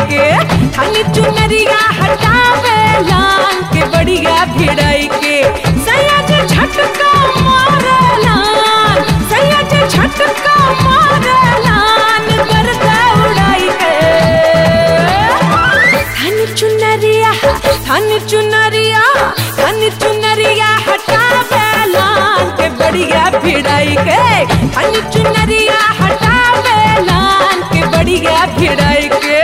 के थानी चुनरिया हटावे लान के बढ़िया भिड़ाई के सयाज झटका मारे लान सयाज झटका मारे लान करता उड़ाई के थानी चुनरिया थानी चुनरिया थानी चुनरिया हटावे लान के बढ़िया भिड़ाई के थानी चुनरिया हटावे लान के बढ़िया भिड़ाई के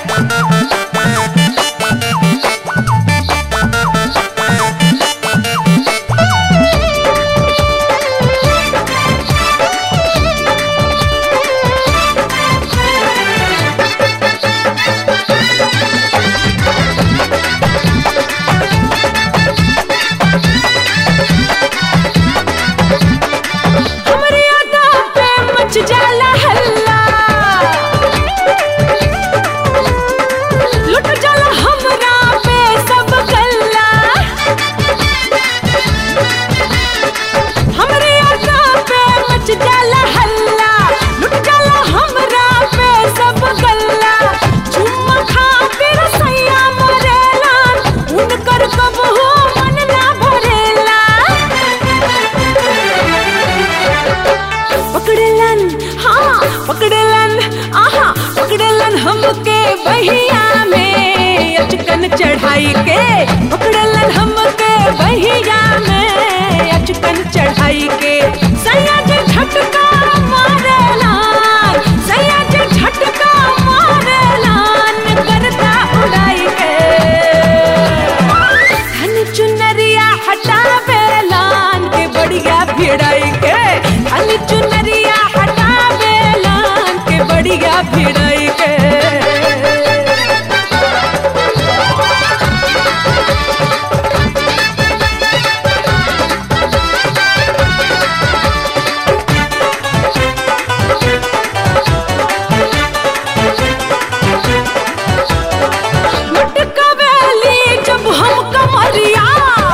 हमरे अदा पे मच जाला हल्ला लुट जाला हमरा पे सब गल्ला हमरे अदा पे मच जाला हल्ला लुट जाला हमरा पे सब गल्ला चुम्मा खातिर सैया मरेला उनकर कबहू मन ना भरेला पकड़लन हाँ पकड़लन आहा पकड़लन हमके बहिया में अचकन चढ़ाई के पकड़लन हमके बहिया में अचकन चढ़ाई के सयाज झटका मारेलान सयाज झटका मारेलान करता उड़ाई के धन चुनरिया हटावे लान के बढ़िया भिड़ाई के धन चुनरिया हटावे लान के बढ़िया भिड़ाई के मटकावेली जब हम कमरिया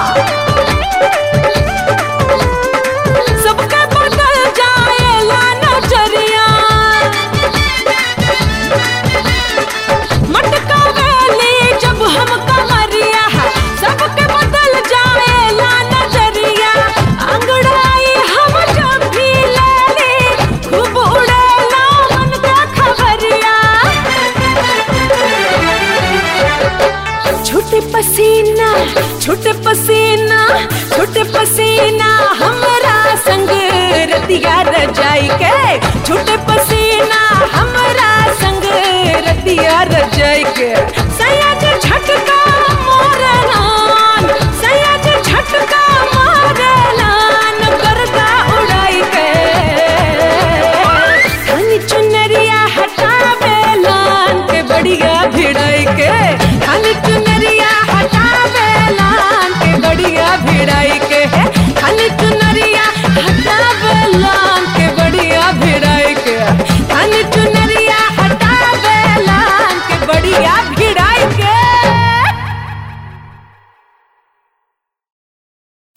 सबके बदल जाएला नजरिया मटकावेली जब हम कमरिया सबके बदल जाएला नजरिया अंगड़ाई हम जब भी लेली खूब उड़ेला मन का खबरिया छोटे पसीना छोटे पसीना छोटे पसीना हमरा संग रतिया रजाई के छोटे पसीना हमरा संग रतिया रजाई के